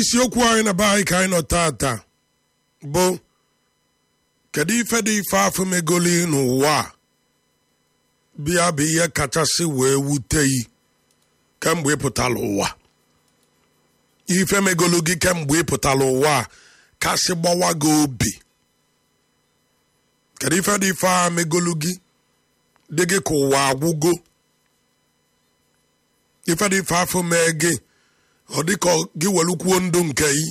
isiokwu anyị na be anyị ka anyị nọ tata bụ kedu ife dị ife afọ megoli n'ụwa a bịa bụ ihe kachasị wee wute yi kemgbe ị pụtara ụwa ife megolu gị kemgbe ị pụtara ụwa a kasị gbawa gị obi kedu ife dị ife a megolu gị dị gị ka ụwa agwụgo ife dị ife afọ mee gị ọ dị ka gị welukwuo ndụ nke yi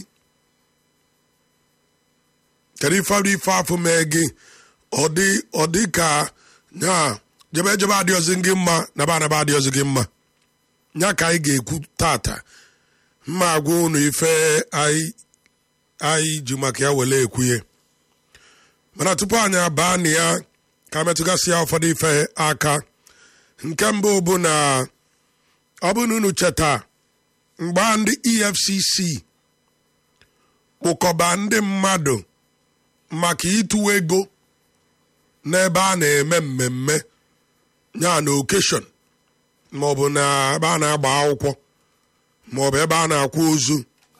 kedu ife dị ife afọ mee gị ọ dị ọ dị ka nya jebe jebe adịghịzi gị mma naba anaba adịghịzi gị mma nya ka anyị ga-ekwu tata mma agwa unu ife anyị anyị ji maka ya wele ekwuye mana tupu anyị abaa na ya ka metụgasị ya ụfọdụ ife aka nke mbụ bụ na ọ bụ na unu cheta mgbe ndị efcc kpụkọba ndị mmadụ maka ịtụ ego n'ebe a na-eme mmemme ya na okeshọn maọbụ na ebe a na-agba akwụkwọ maọbụ ebe a na-akwa ozu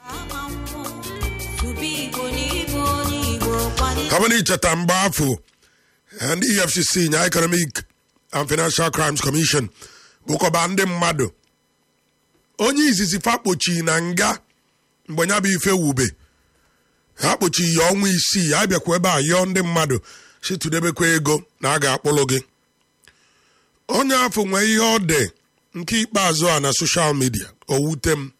ọ bụ na icheta mgbe afọ ndị efcc nya economic and financial crimes commission kpụkọba ndị mmadụ onye izizi fakpochi na nga mgbe ya bụ ife wube ha kpochi ya ọnwa isii ya bịakwa ebe a yọọ ndị mmadụ si tụdebekwa ego na a ga-akpụrụ gị onye afọ nwee ihe ọ dị nke ikpeazụ a na soshal midia o wute m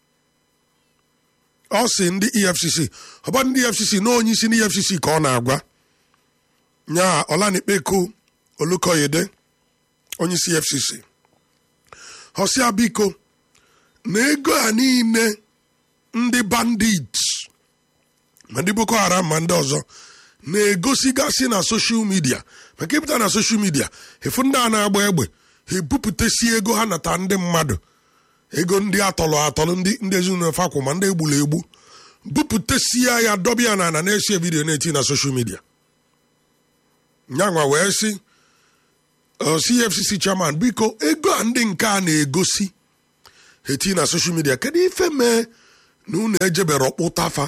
ọ si ndị efcc ọba ndị efcc na onye isi ndị efcc ka ọ na-agwa nya ọlanikpeko olukoyede onye isi efcc ọsịa biko na ego a niile ndị bandit ma ndị boko haram ma ndị ọzọ na-egosigasị na soshal midia maka ịpụta na soshal midia efu ndị a na-agba egbe ha ebupụtasi ego ha nata ndị mmadụ ego ndị atọlụ atọlụ ndị ndị ezinụlọ fakwụ ma ndị egburu egbu bupụtasia ya dọbịa na ana na-esi vidiyo na-eti na soshal midia nyanwa wee sị cfcc chairman biko ego a ndị nke a na-egosi eti na soshal midia kedu ife mee na unu ejebere ọkpụtafa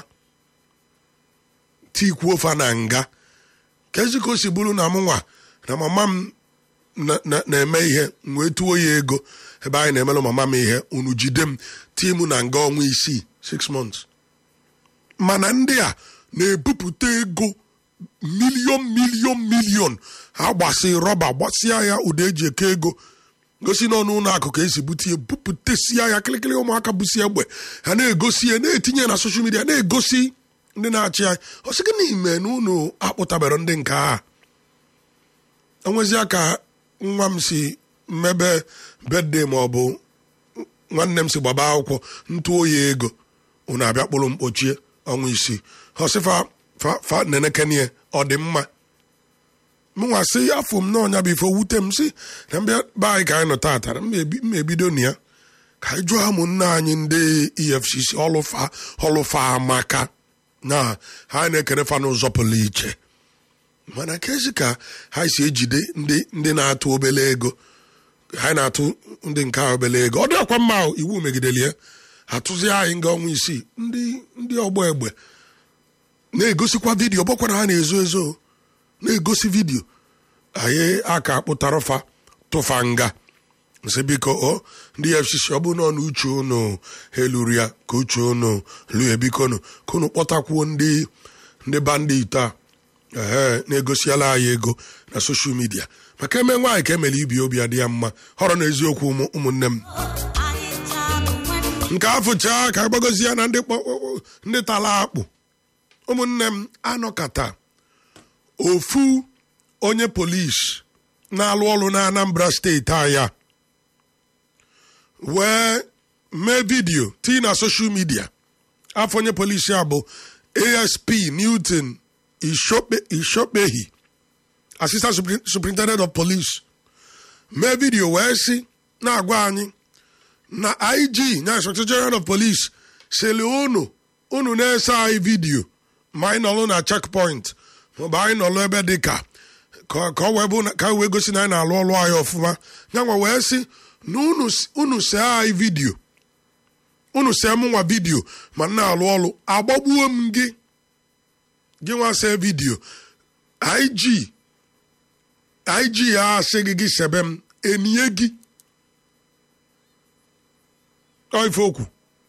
tikwuo fa na nga kezi ka o si bụrụ na mụnwa na mama m na-eme ihe m wee tuo ya ego ebe anyị na-emelụ mama m ihe unu jide m tie m na nga ọnwa isii six months mana ndị a na-ebupụta ego milion milion milion ha gbasi rọba gbasịa ya ụda eji eke ego gosi n'ọnụ ụlọ akụ ka esi bute ya bupụtasịa ya kịlịkịlị ụmụaka busi egbe ha na-egosi ya na-etinye na soshal midia na-egosi ndị na-achị anyị ọ sị gị n'ime na unu akpụtabere ndị nke a enwezia ka nwa m si mmebe bedde ma ọ bụ nwanne m si gbaba akwụkwọ ntụo ya ego unu abịa kpụrụ mkpochie ọnwa isii ọsịfa fa nenekenie ọ dị mma mụnwa sị afọ m n'ọnya bụ ife wute m si na mbịa be anyị ka anyị nọ tatara m ebido na ya ka anyị jụọ ụmụnne anyị ndị efcc ọlụfa ọlụfa amaka na ha na-ekere fa n'ụzọ pụrụ iche mana kezi ka ha si ejide ndị ndị na-atụ obele ego ha na-atụ ndị nke a obele ego ọ dịkwa mma iwu megidere ya atụzi anyị nga ọnwa isii ndị ndị ọgbọ egbe na-egosikwa vidiyo bọkwara ha na-ezo ezo na-egosi vidiyo anyị aka kpụtara fa tụfa nga nsị biko o ndị fcc ọ bụ nọ n'uche unu ha eluru ya ka uche unu lu ya biko nu ka unu kpọtakwuo ndị ndị bandit a ee na-egosiala anyị ego na soshal midia maka eme nwaanyị ka emere ibi obi adị ya mma họrọ na eziokwu ụmụnne m nke afụchaa ka agbagozi ya na ndị tala akpụ ụmụnne m anọkata ofu onye polisi na-alụ ọrụ na anambra steeti aya wee mee vidiyo tii na soshal midia afọ onye polisi a bụ asp newton ishokpehi assistant superintendent of police mee vidiyo wee sị na-agwa anyị na ig nya inspector general of police sịrị unu unu na-ese anyị vidiyo ma anyị nọlụ na checkpoint maọbụ anyị nọlụ ebe dị ka ka ọ wee bụ ka wee gosi na anyị na-alụ ọlụ anyị ọfụma nyanwa wee sị na unu see anyị vidiyo unu see m nwa vidiyo ma m na-alụ ọrụ agbagbuo m gị gị nwa see vidiyo ig ig ya asị gị gị sebe m enye gị ọ ife okwu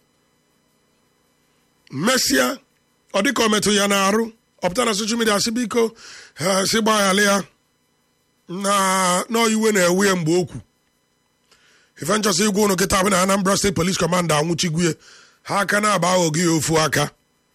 mesịa ọ dịka ọ metụ ya n'arụ ọpụta na soshal midia sị biko ha sị gbaghara ya na n'iwe na-ewe ya mgbe okwu ife nchọsị igwe ụnụ kịta bụ na Anambra State Police Commander anwụchigwue ha aka na-aba aghọghị ya ofu aka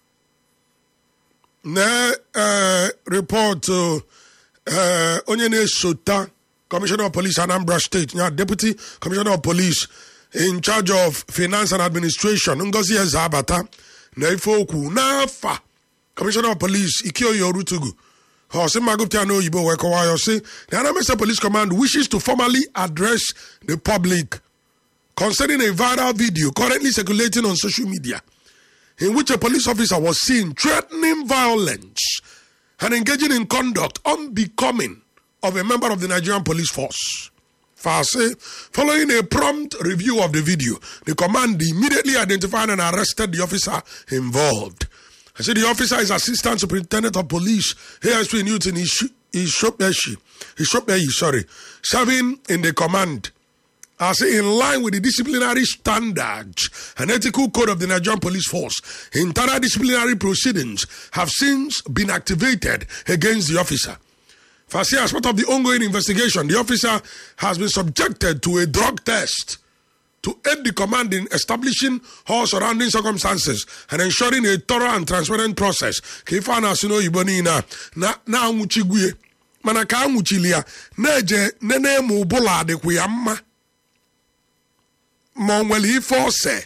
na ee rịpọtụ ee onye na-esota Commissioner of Police Anambra State ya Deputy Commissioner of Police in charge of Finance and Administration Ngozi Eze Abata na ife okwu n'afa Commissioner of Police Ikioyi Orutugu Hosi Magupta n'oyibo wee kọwaa ya sị the Anambra State Police Command wishes to formally address the public concerning a viral video currently circulating on social media in which a police officer was seen threatening violence and engaging in conduct unbecoming of a member of the Nigerian police force. Fase, following a prompt review of the video, the command immediately identified and arrested the officer involved. I said the officer is Assistant Superintendent of Police, ASP Newton Ishopeshi, Ishopeyi, sorry, serving in the command. I say in line with the disciplinary standards and ethical code of the Nigerian Police Force, internal disciplinary proceedings have since been activated against the officer. First, as part of the ongoing investigation, the officer has been subjected to a drug test to aid the command in establishing all surrounding circumstances and ensuring a thorough and transparent process. Ka ife a na-asị n'oyibo niile na na-anwụchigwue mana ka anwụchili ya na-eje nene ma ụbụla adịkwa ya mma ma ọ nwere ife ose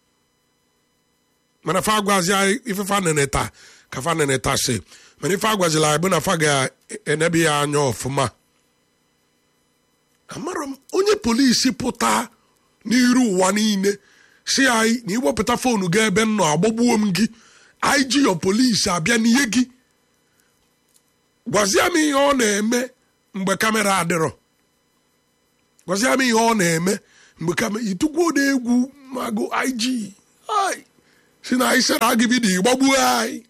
mana fa agwazi ife fa nene taa ka fa nene taa si mana ife agwazila anyị bụ na fa ga-enebi ya anya ọfụma amara m onye polisi pụta n'iru ụwa niile si anyị na iwepụta foonu gị ebe m nọ agbagbuo m gị anyị ji yo polisi abịa n'ihe gị gwazie m ihe ọ na-eme mgbe kamera adịrọ gwazie m ihe ọ na-eme mgbe kamera itugwo na egwu magụ ig si na anyị sara gị vidiyo gbagbuo anyị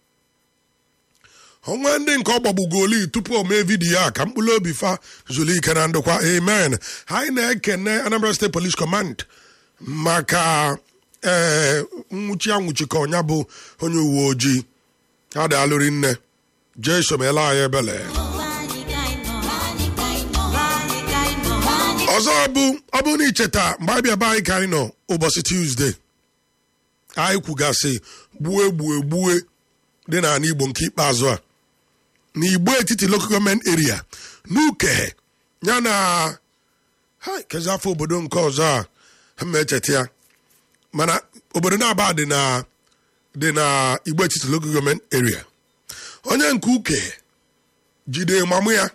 onwe ndị nke ọ gbagbugoli tupu o mee vidiyo a ka mkpụrụ obi fa zuru ike na ndokwa amen anyị na-ekene Anambra State Police Command maka ee nwụchi anwụchi ka ọnya bụ onye uwe ojii ha dị alụri nne jee somela anyị ebele ọzọ bụ ọ bụrụ na icheta mgbe anyị bịa be anyị ka anyị nọ ụbọchị Tuesday anyị kwugasị gbue gbue gbue dị n'ala Igbo nke ikpeazụ a n'igbo etiti local government area n'uke ya na ha kezi afọ obodo nke ọzọ a ha ma echeta ya mana obodo na-aba dị na dị na igbo etiti local government area onye nke uke jide mamụ ya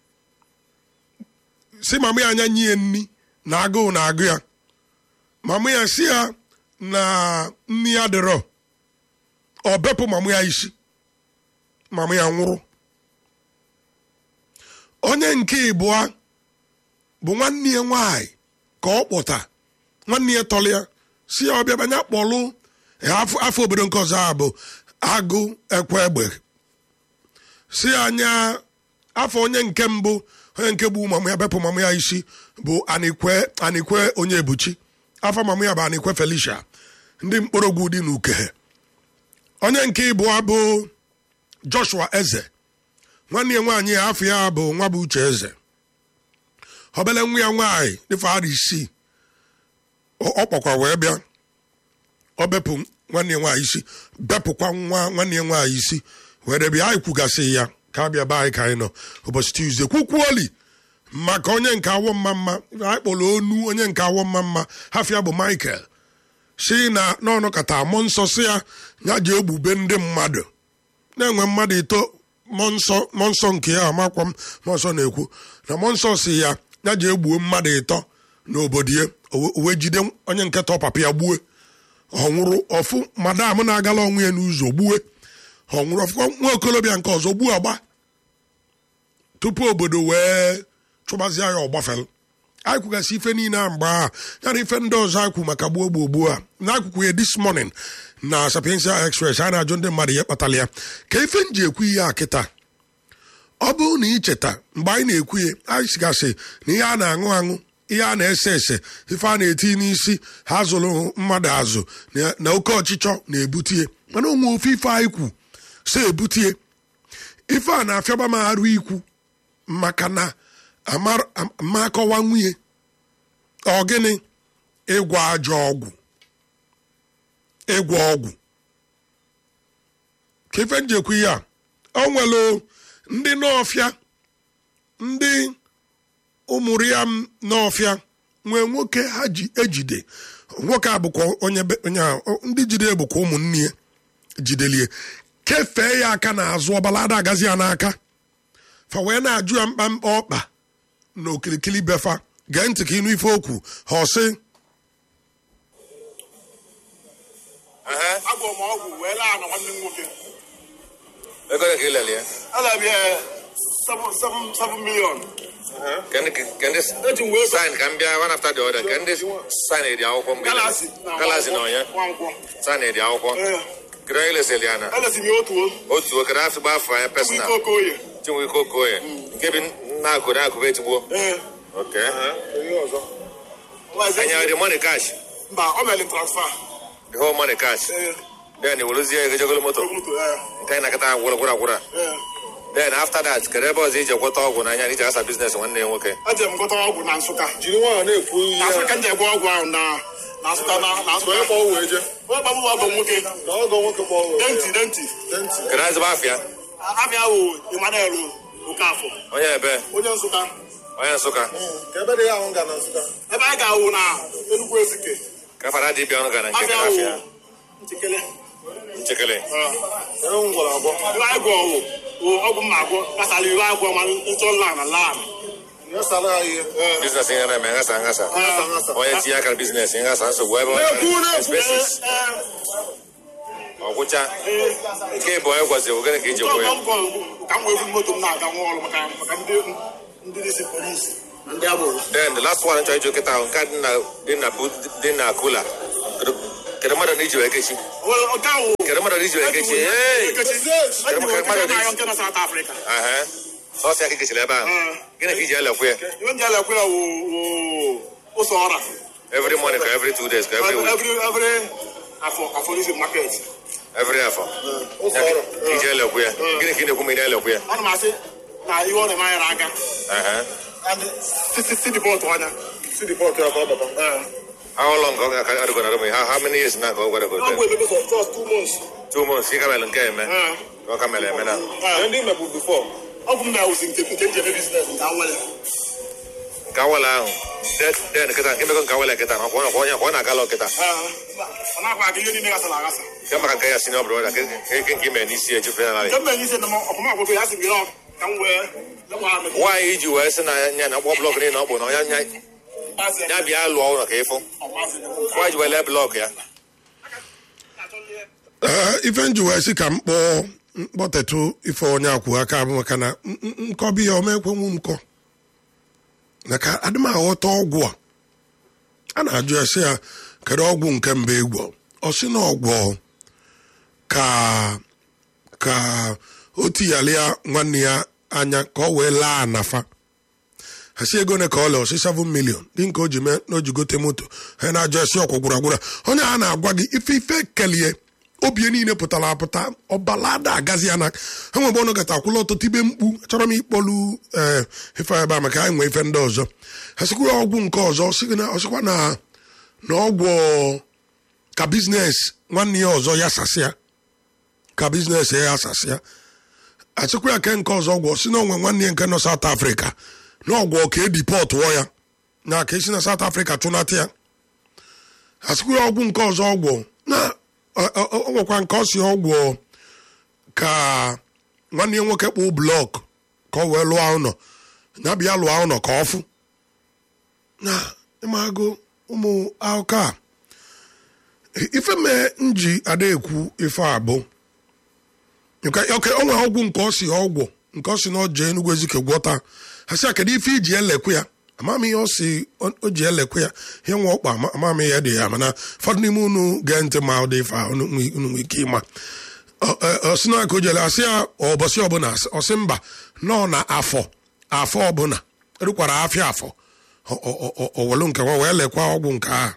si mamụ ya anya nye nni na agụụ na agụ ya mamụ ya si ya na nni ya dịrọ ọ bepụ mamụ ya isi mamụ ya nwụrụ onye nke ịbụọ bụ nwanne ya nwanyị ka ọ kpọta nwanne ya tọrọ ya si ya ọbịa banye kpọlụ afọ obodo nke ọzọ a bụ agụ ekwe egbe si anya afọ onye nke mbụ onye nke bụ mamụ ya bepụ mamụ ya isi bụ anikwe anikwe onye ebuchi afọ mamụ ya bụ anikwe felicia ndị mkpọrọgwụ dị n'uke onye nke ịbụọ bụ joshua eze nwanne ya nwaanyị ya afọ ya bụ nwa bụ uche eze obele nwa ya nwaanyị dịfe ara isii ọ kpọkwa wee bịa ọ bepụ nwanne ya nwaanyị isi bepụkwa nwa nwanne ya nwaanyị isi were bịa anyị kwugasị ya ka abịa be anyị ka anyị nọ ụbọchị tuzdee kwukwuoli maka onye nke awọ mma mma anyị kpọrọ onu onye nke awọ mma mma hafịa bụ michael si na n'ọnụ kata amụ nsọ si ya ya ji egbube ndị mmadụ na-enwe mmadụ ito mmụọ nsọ nke ya amakwa m mmụọ nsọ na-ekwu na mmụọ nsọ si ya ya ji egbuo mmadụ ịtọ n'obodo ya uwe jide onye nke tọ papa ya gbue ọ nwụrụ ọfụ madam na-agala ọnwụ ya n'ụzọ gbue ọ nwụrụ ọfụ nwa okolobịa nke ọzọ gbuo agba tupu obodo wee chụbazie ya ọgbafel anyị kwugasị ife niile a mgbe a ya na ife ndị ọzọ anyị kwu maka gbuo gbuo gbuo a n'akụkụ ya this morning na sapiensia express a na-ajụ ndị mmadụ ihe kpatara ya ka ife m ji ekwu ihe a kịta ọ bụrụ na icheta mgbe anyị na-ekwu ya anyị sigasị na ihe a na-aṅụ aṅụ ihe a na-ese ese ife a na-eti n'isi ha zụrụ mmadụ azụ na- na oke ọchịchọ na-ebutie mana onwe ofe ife anyị kwu so ebutie ife a na-afịaba m arụ ikwu maka na amar- am- ma akọwa nwunye ọ gịnị ịgwọ ajọ ọgwụ ịgwọ ọgwụ ka ife njekwu ihe a o nwere ndị n'ọfịa ndị ụmụrụ ya m n'ọfịa nwee nwoke ha ji ejide nwoke a bụkwa onye be- onye a o- ndị jide bụkwa ụmụnne ya jidelie kefee ya aka n'azụ ọbala ada agazi ya n'aka fa wee na-ajụ ya mkpamkpa ọkpa na okirikiri befa gee ntị ka ịnụ ife okwu ha ọsị agwọ m ọgwụ wee laa na nwanne m nwoke ego ole ka ị lele ya ala bịa 7 million kendi kendi eji m wee sign ka m bịa one after the other kendi sign edi akwụkwọ m galasi galasi na onye nwankwọ sign edi akwụkwọ ee kere onye leseli ya na elesi m ya otu o otu okere afọ gba afọ anya bụ ike personal okoye chinwe ike okoye nke bi na-akụ na-akụ etigbo ee oke Ọzọ- anya dị money cash mba ọ mere transfer the whole money cash ee then iweluzie ego jegolo moto moto ee nke anyị na-akịta gwụrụ gwụrụ gwụrụ ee then after that kedu ebe ọzọ iji ekweta ọgwụ n'anya na iji asa biznes nwanne ya nwoke eje m gụta ọgwụ na nsụka jiri nwayọ na-ekwu ihe na nsụka m ji egwe ọgwụ ahụ na na nsụka na na nsụka onye kpọọ wee je onye gbabụ ọgọ nwoke na ọgọ nwoke kpọọ wee denti denti denti kedu azịba afịa abịa wụ Emmanuel Okafọ onye ebe onye nsụka onye nsụka ka ebe dị ya ahụ ga na nsụka ebe anyị ga-awụ na Enugu Ezike ka fara dibịa ọnụ gara nke abịa gara wụ afịa nchekele nchekele ee enwe m gwara agwọ Iwe anyị gwọ wụ wụ ọgwụ mma agwọ gbasara iwe agwọ ma nchọ nla na lan nyesara ya ihe biznes ihe na-eme nghasa nghasa Nghasa, nghasa. onye tinye aka na biznes nghasa nsogbu ebe Na-ekwu, na-ekwu. expenses ọgwụcha nke bụ onye gwazi ogene ka iji kwụ ya ka m wee bu moto m na-aga nwa ọrụ maka maka ndị ndị dịsị polisi na ndị agboro then the last one chọrọ ịjụ kịta ahụ nke a dị na dị na bu- dị na kula Kedu- kedu mmadụ na iji wee kechi nke ahụ kedu mmadụ na iji wee kechi Hey! nke na South Africa Aha. sọsọ ya ka ikechiri ebe ahụ Mm. gịnị ka iji elekwu ya iwe ndị elekwe ya wụ wụ ụzọ ọra every morning ka every two days ka every week every every afọ afọlism market every afọ ụzọ Ya ọrụ ka iji elekwu ya gịnị ka ị na-ekwu ma ị na-elekwu ya ana m asị na ihe ọ na-eme anyị n'aka Aha. si dipọtụ anya si dipọtụ ya ka ọ bata how long ka ọ ga- ka ọ dịgo na Rome? how how many years na ka ọ gwara go ọgwụ ebebe for just two months two months ka kamele nke eme Ee. ka ọ kamele eme na ihe ndị mebu bifọ ọgwụ m na-awụzi nke nke m ji eme biznes nke nwere nke awala ahụ de- den kịta nke mego nke awala kịta na ọkwa ọkwa onye ọkwa ọ na-agala ọkịta ọ na-akwa aka ihe niile gasara agasa nke maka nke ya senior brother ke ke nke ime n'isi ejufe na narị nke m mere ise na ọkpụma ọgwụgwụ ya sị gị nọ ka m wee lekwa amị nwaanyị iji wee sị na ya na ọkpọ blọk niile ọ bụ na ya ya ya bịa lụọ ụlọ ka ịfụ nwaanyị ji wee lee blọk ya Ee, ife nji wee sị ka m kpọọ mkpọtetụ ife onye akwụ aka bụ maka na n- n- nkọbi ya omekwenwu m nkọ maka adị m aghọta ọgwụ a a na-ajụ ya sị ya kedu ọgwụ nke mba egwọ ọ sị na ọgwụ ka ka o tiyalịa nwanne ya anya ka ọ wee laa anafa ha si ego ne ka ọ lee ọsị 7 million dị nke o ji mee na o ji gote moto ha na-ajụ esi ọkwụ gwụra gwụra onye a na-agwa gị ife ife kelie obie niile pụtara apụta ọbalada agazi ya na ha nwebe ọnụ gata akwụla ọtụtụ ibe mkpu achọrọ m ịkpọlu ee ife ebe a maka ha nwee ife ndị ọzọ ha sikwa ọgwụ nke ọzọ sị gị na ọsịkwa na na ọgwụ ka biznes nwanne ya ọzọ ya sasịa ka biznes ya asasịa achịkwa ya ke nke ọzọ ọgwụ si na onwe nwanne ya nke nọ South Africa na ọgwụ ka edipọtụọ ya na ka esi na South Africa chụnata ya asịkwa ya ọgwụ nke ọzọ ọgwụ na ọ- ọ ọ nwekwa nke ọ si ọgwụ ka nwanne ya nwoke kpụ blọk ka ọ wee lụọ ụlọ ya bịa lụọ ụlọ ka ọ fụ na ịmago ụmụ akụkọ a ife mee nji ada ekwu ife a bụ nke oke o nwere ọgwụ nke ọ si ọgwụ nke ọ si na ọ jee Enugu Ezike gwọta ha sị ya kedu ife iji elekwu ya amamihe ọ si o o ji elekwe ya ihe nwa ọkpa ama- amamihe dị ya mana ụfọdụ n'ime unu gee ntị ma ọ dị ife a unu nwe- unu nwere ike ịma Ọ- ọ- ọ sị na ka o jele asị ya ụbọchị ọbụla ọ sị mba nọ na afọ afọ ọbụla erukwara afịa afọ O- o- o- o- owelu nke nwa wee lekwa ọgwụ nke ahụ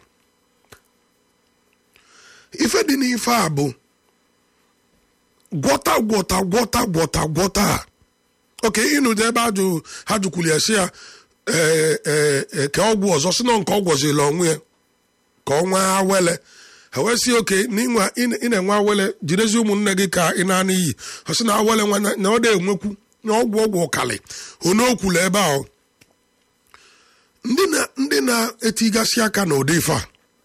ife dị n'ife a bụ gwọta gwọta gwọta gwọta gwọta a oke ịnụdị ebe ajụ ha jụkwuru ya sị ya ee ee ee, ka ọgwụ ọzọ si na nke ọ gwọzila onwe ya ka ọ nwee awele ha wee sị oke n'ịnwa ị na-enwe awele jirezi ụmụnne gị ka ị na-ana iyi ha sị na awele nwa na ọ na-enwekwu na ọgwụ ọgwụ ụkalị onye okwulu ebe ahụ ndị na ndị na-etigasị aka na ụdị ife a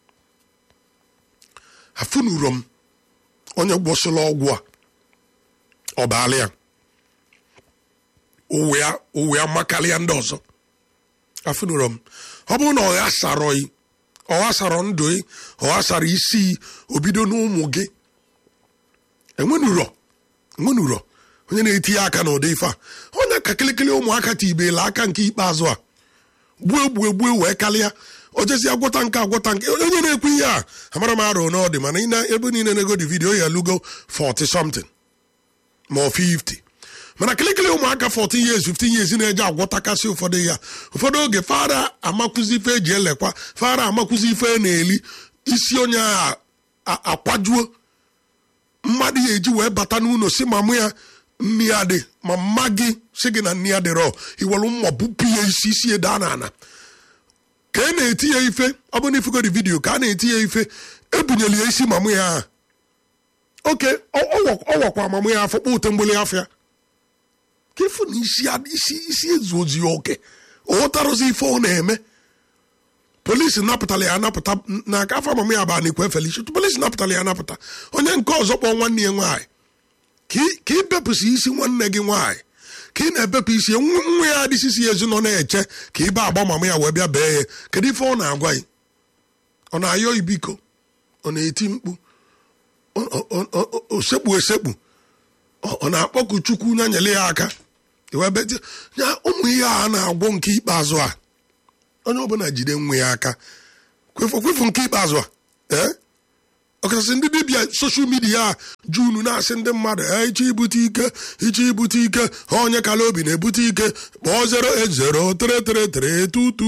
afụnuro m onye gwọsịla ọgwụ a ọ baala ya ụwa ya ụwa ya makarịa ndị ọzọ afụnuro m ọ bụrụ na ọ ghasarọghị ọ ghasarọ ndụ gị ọ ghasara isi obido n'ụmụ gị enwenuro enwenuro onye na-etinye aka n'ụdị ife a onye ka kịlịkịlị ụmụaka tibela aka nke ikpeazụ a gbuo gbuo gbuo wee kalịa o jezi agwọta nke agwọta nke onye na-ekwu ihe a amara m arụ na ọ dị mana ị na- ebe niile na-ego di vidio ya lugo 40 something ma ọ 50 mana kịlịkịlị ụmụaka 14 years 15 years na-eje agwọtakasị ụfọdụ ya ụfọdụ oge fara amakwụzi ife eji elekwa fara amakwụzi ife na-eli isi onye a a- akwajuo mmadụ ya eji wee bata n'ụlọ si ma mụ ya nni ya dị ma mma gị si gị na nni ya dịrọ iwelu mma bupụ ya isi isi ya daa n'ala ka a na-eti ya ife ọ bụ na ifugodi vidiyo ka a na-eti ya ife ebunyere ya isi mamụ ya aha oke ọ- ọ wọ- ọ wakwa mamụ ya afọ kpọ ute mgbeli afọ ya ka ịfụ na isi ya- isi isi ezu ozi ya oke ọghọtarụzi ife ọ na-eme polisi napụtara ya anapụta n'aka afọ mamụ ya bụ anikwe felishi polisi napụtara ya anapụta onye nke ọzọ kpọọ nwanne ya nwaanyị ka ị- ka ibepụsị isi nwanne gị nwaanyị ka ị na-ebepụ isi ya, nwa nwa ya adịsisi ya ezi nọ na-eche ka ị ba agba mama ya wee bịa bee ya kedu ife ọ na-agwa gị ọ na-ayọ ibiko ọ na-eti mkpu ọ- ọ- ọ- ọ- o sekpu esekpu ọ ọ na-akpọku chukwu nya nyere ya aka iwee beti ya ụmụ ihe a na-agwọ nke ikpeazụ a onye ọbụla jide nwa ya aka kwefu kwefu nke ikpeazụ a ee ọkachasị ndị dibịa soshal midia a ju unu na-asị ndị mmadụ "Eh, ịchọ ibute ike ịchọ ibute ike ha onye kala obi na-ebute ike kpọọ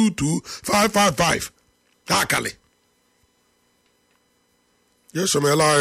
08033322555 ha akali ya esomela anyị